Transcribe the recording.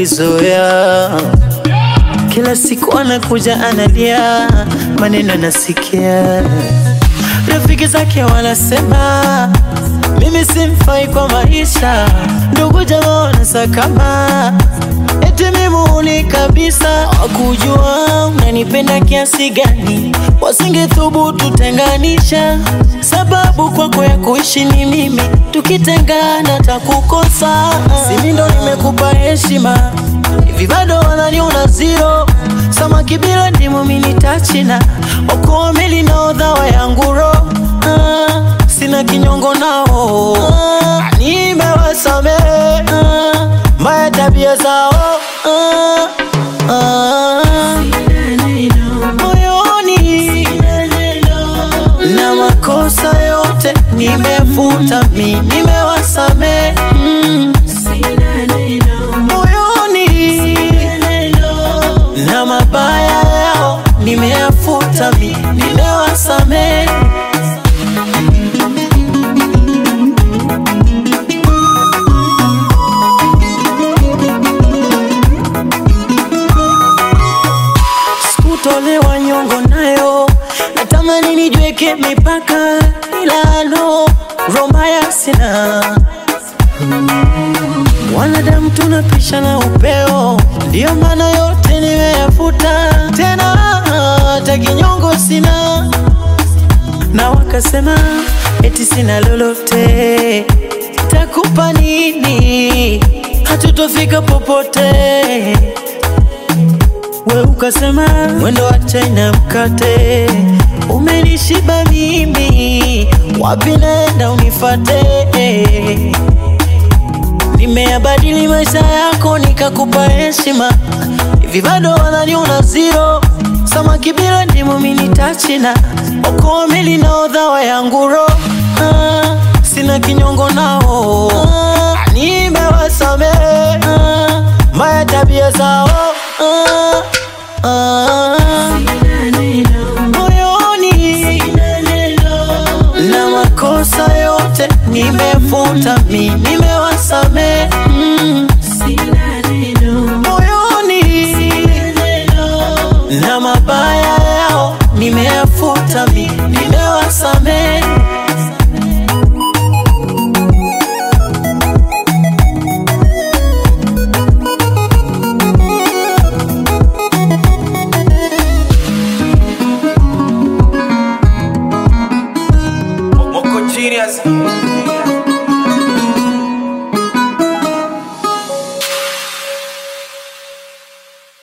nilizoea kila siku anakuja analia, maneno nasikia, rafiki zake wanasema mimi simfai kwa maisha, ndugu jamaa wanasakama eti mimuni kabisa, wakujua unanipenda kiasi gani, wasingethubutu tenganisha, sababu kwako ya kuishi ni mimi, tukitengana takukosa. Simi ndo nimekupa heshima hivi bado wananiona zero samaki bila ndimu mini tachina okoa meli na odhawa yangu ro ah, sina kinyongo nao ah, nimewasamehe ah, mbaya tabia zao ah, ah, moyoni na makosa yote nimefuta mi nimewasamehe mm, moyoni na mabaya yao nimeyafuta mi nimewasamehe sikutolewa nyongo nayo natamani nijweke mipaka ila no romaya sina Wanadamu tunapisha na upeo, ndiyo maana yote nimeyafuta, tena hata kinyongo sina. Na wakasema eti sina lolote, takupa nini? Hatutofika popote. We ukasema mwendo wa China mkate umenishiba mimi, wapi naenda unifate? Nimeyabadili maisha yako nikakupa heshima, hivi bado wananiona zero. Samaki bila ndimu mini tachina, okoa meli na odhawa yangu ro ah, sina kinyongo nao ah, nimewasamehe ah, mbaya tabia zao ah, ah, moyoni na makosa yote nimefuta mi nimewasamehe mm, moyoni na mabaya yao nimeyafuta mi nimewasamehe Moko Genius